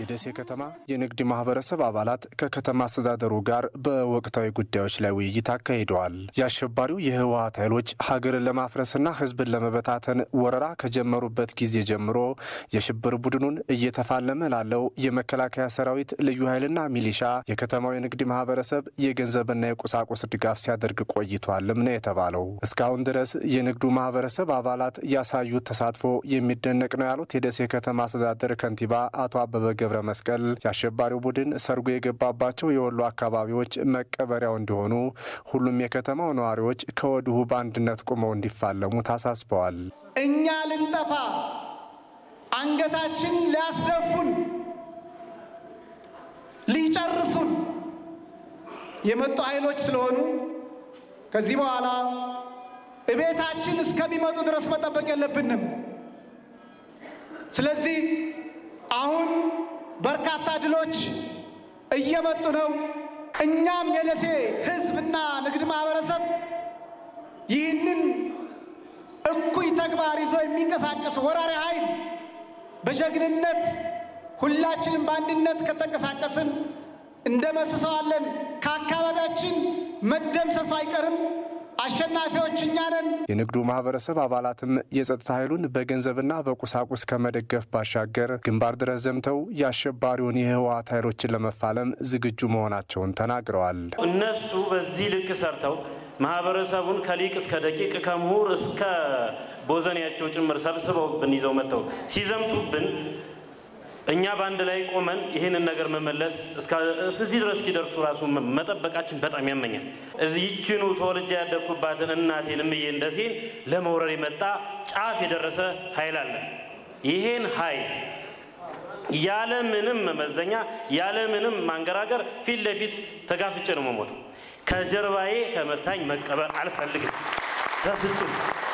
የደሴ ከተማ የንግድ ማህበረሰብ አባላት ከከተማ አስተዳደሩ ጋር በወቅታዊ ጉዳዮች ላይ ውይይት አካሂደዋል። የአሸባሪው የህወሀት ኃይሎች ሀገርን ለማፍረስና ህዝብን ለመበታተን ወረራ ከጀመሩበት ጊዜ ጀምሮ የሽብር ቡድኑን እየተፋለመ ላለው የመከላከያ ሰራዊት፣ ልዩ ኃይልና ሚሊሻ የከተማው የንግድ ማህበረሰብ የገንዘብና የቁሳቁስ ድጋፍ ሲያደርግ ቆይቷልም ነው የተባለው። እስካሁን ድረስ የንግዱ ማህበረሰብ አባላት ያሳዩት ተሳትፎ የሚደነቅ ነው ያሉት የደሴ ከተማ አስተዳደር ከንቲባ አቶ አበበ ገብረ መስቀል የአሸባሪው ቡድን ሰርጎ የገባባቸው የወሎ አካባቢዎች መቀበሪያው እንዲሆኑ ሁሉም የከተማው ነዋሪዎች ከወዲሁ በአንድነት ቁመው እንዲፋለሙ ታሳስበዋል። እኛ ልንጠፋ አንገታችን ሊያስደፉን ሊጨርሱን የመጡ ኃይሎች ስለሆኑ ከዚህ በኋላ እቤታችን እስከሚመጡ ድረስ መጠበቅ የለብንም። ስለዚህ አሁን በርካታ ድሎች እየመጡ ነው። እኛም የደሴ ሕዝብና ንግድ ማህበረሰብ ይህንን እኩይ ተግባር ይዞ የሚንቀሳቀስ ወራሪ ኃይል በጀግንነት ሁላችንም በአንድነት ከተንቀሳቀስን እንደመስሰዋለን። ከአካባቢያችን መደምሰሱ አይቀርም። አሸናፊዎች እኛ ነን። የንግዱ ማህበረሰብ አባላትም የጸጥታ ኃይሉን በገንዘብና በቁሳቁስ ከመደገፍ ባሻገር ግንባር ድረስ ዘምተው የአሸባሪውን የህወሓት ኃይሎችን ለመፋለም ዝግጁ መሆናቸውን ተናግረዋል። እነሱ በዚህ ልክ ሰርተው ማህበረሰቡን ከሊቅ እስከ ደቂቅ ከምሁር እስከ ቦዘኔያቸው ጭምር ሰብስበውብን ይዘው መጥተው ሲዘምቱብን እኛ በአንድ ላይ ቆመን ይህንን ነገር መመለስ እዚህ ድረስ እስኪደርሱ ራሱ መጠበቃችን በጣም ያመኛል። ይችኑ ተወልጄ ያደግኩባትን እናቴን እምዬ እንደሴን ለመውረር የመጣ ጫፍ የደረሰ ኃይል አለ። ይሄን ኃይል ያለ ምንም መመዘኛ ያለ ምንም ማንገራገር ፊት ለፊት ተጋፍጬ ነው መሞተው። ከጀርባዬ ከመታኝ መቀበር አልፈልግም በፍጹም።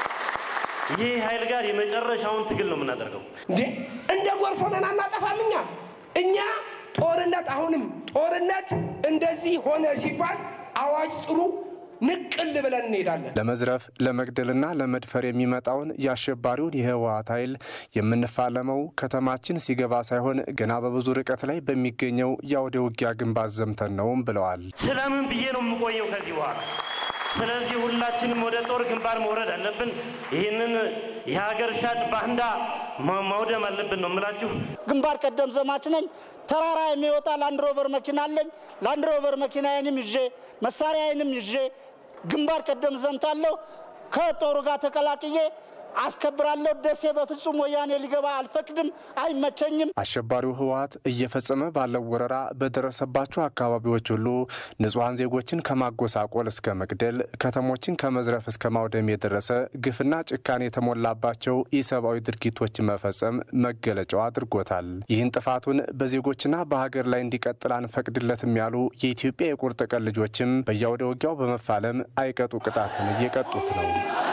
ይህ ኃይል ጋር የመጨረሻውን ትግል ነው የምናደርገው። እንዴ እንደ ጎርፍ ሆነን አናጠፋም። እኛ እኛ ጦርነት አሁንም ጦርነት እንደዚህ ሆነ ሲባል አዋጅ ጥሩ ንቅል ብለን እንሄዳለን። ለመዝረፍ ለመግደልና ለመድፈር የሚመጣውን የአሸባሪውን የህወሓት ኃይል የምንፋለመው ከተማችን ሲገባ ሳይሆን ገና በብዙ ርቀት ላይ በሚገኘው የአውደ ውጊያ ግንባር ዘምተን ነውም ብለዋል። ስለምን ብዬ ነው የምቆየው ከዚህ በኋላ? ስለዚህ ሁላችንም ወደ ጦር ግንባር መውረድ አለብን። ይህንን የሀገር ሻጭ ባንዳ ማውደም አለብን ነው የምላችሁ። ግንባር ቀደም ዘማች ነኝ። ተራራ የሚወጣ ላንድሮቨር መኪና አለኝ። ላንድሮቨር መኪናዬንም ይዤ መሳሪያዬንም ይዤ ግንባር ቀደም ዘምታለሁ። ከጦሩ ጋር ተቀላቅዬ አስከብራለሁ። ደሴ በፍጹም ወያኔ ሊገባ አልፈቅድም፣ አይመቸኝም። አሸባሪው ህወሓት እየፈጸመ ባለው ወረራ በደረሰባቸው አካባቢዎች ሁሉ ንጹሐን ዜጎችን ከማጎሳቆል እስከ መግደል፣ ከተሞችን ከመዝረፍ እስከ ማውደም የደረሰ ግፍና ጭካኔ የተሞላባቸው ኢሰብአዊ ድርጊቶች መፈጸም መገለጫው አድርጎታል። ይህን ጥፋቱን በዜጎችና በሀገር ላይ እንዲቀጥል አንፈቅድለትም ያሉ የኢትዮጵያ የቁርጥ ቀን ልጆችም በየአውደ ውጊያው በመፋለም አይቀጡ ቅጣትን እየቀጡት ነው።